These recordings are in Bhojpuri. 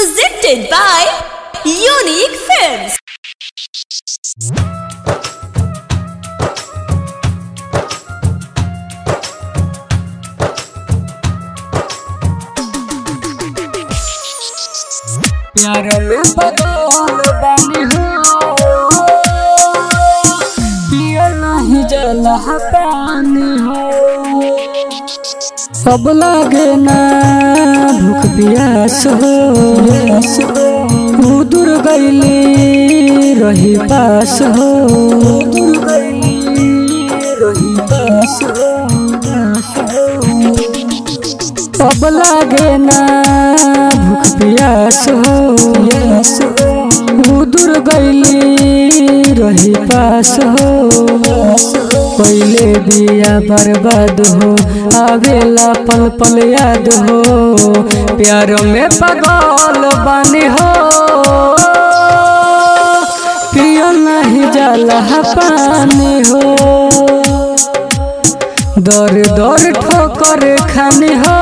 Presented by Unique Films. प्यार में बदल बानी हो पिया नहीं जला पानी हो अब लागे ना भूख प्यास हो तू दूर गईली रही पास हो दूर गईली रही पास हो अब लागे ना भूख प्यास हो प्यास हो दूर गईली रही पास हो पहले बिया बर्बाद हो आवेला पल पल याद हो प्यार में पगल बानी हो पियो नहीं जाला पानी हो दर दर ठोकर खाने हो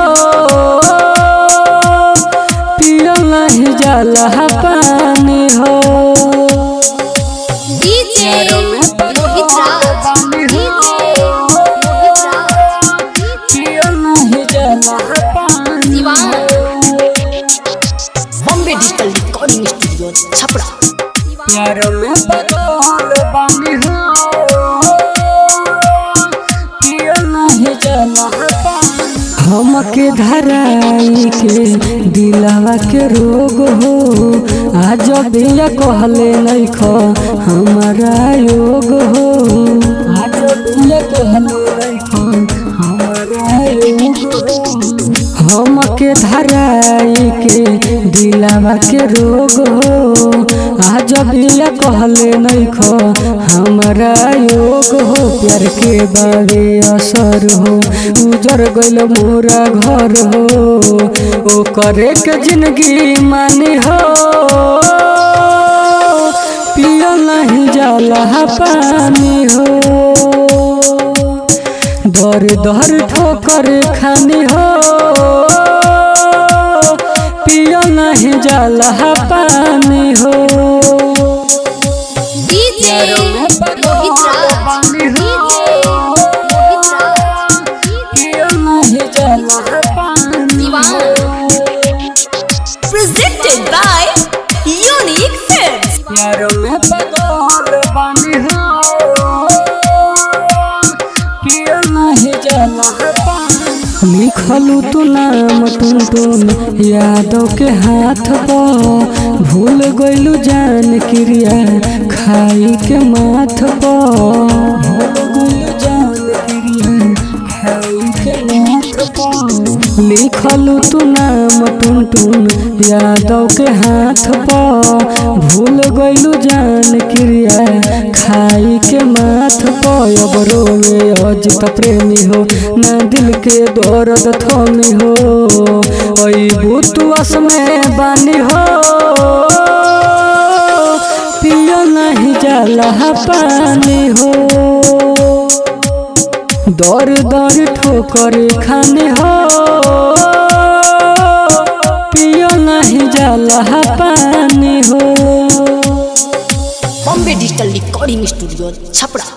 पियो नहीं जाला पानी हो DJ Mohit Raj. DJ Mohit Raj. पियो नहीं जाला पानी दीवान। Bombay digital recording studio Chhapra प्यार में बदल बानी हो पियो नहीं जाला पानी हमके धराई के दिलावा के रोग हो आज बिया कहले नहीं खो हमारा योग हो आज बिया कहले नहीं खो हमारा योग हो हमके धराई के दिलावा के रोग हो आज बिया कहले नहीं खो हमारा योग हो प्यार के बारे असर हो उजर गइल मोरा घर हो ओ करे के जिंदगी मानी हो पियो नहीं जाला पानी हो दर दर ठोकर खानी हो पियो नहीं जाला पानी हो DJ Mohit Raj. DJ Mohit Raj. पियो नहीं जाला पानी दीवान। Presented by Unique Films. प्यार में बदल बानी हो पियो नहीं जाला पानी लिखलू तू नाम टुन टुन यादव के हाथ पर भूल गइलू जान क्रिया खाई के माथ पर भूल गइलू जान क्रिया खाई के माथ पर लिखलू तू नाम टुन टुन यादव के हाथ पर भूल गइलू जान क्रिया खाई के माथ पर अब रोवे अजित प्रेमी हो ना दिल के दर्द थमी हो ओई बुतुआस में बानी हो पियो नहीं जाला पानी हो दर दर ठोकर खाने हो पियो नहीं जाला पानी हो Bombay digital recording studio Chhapra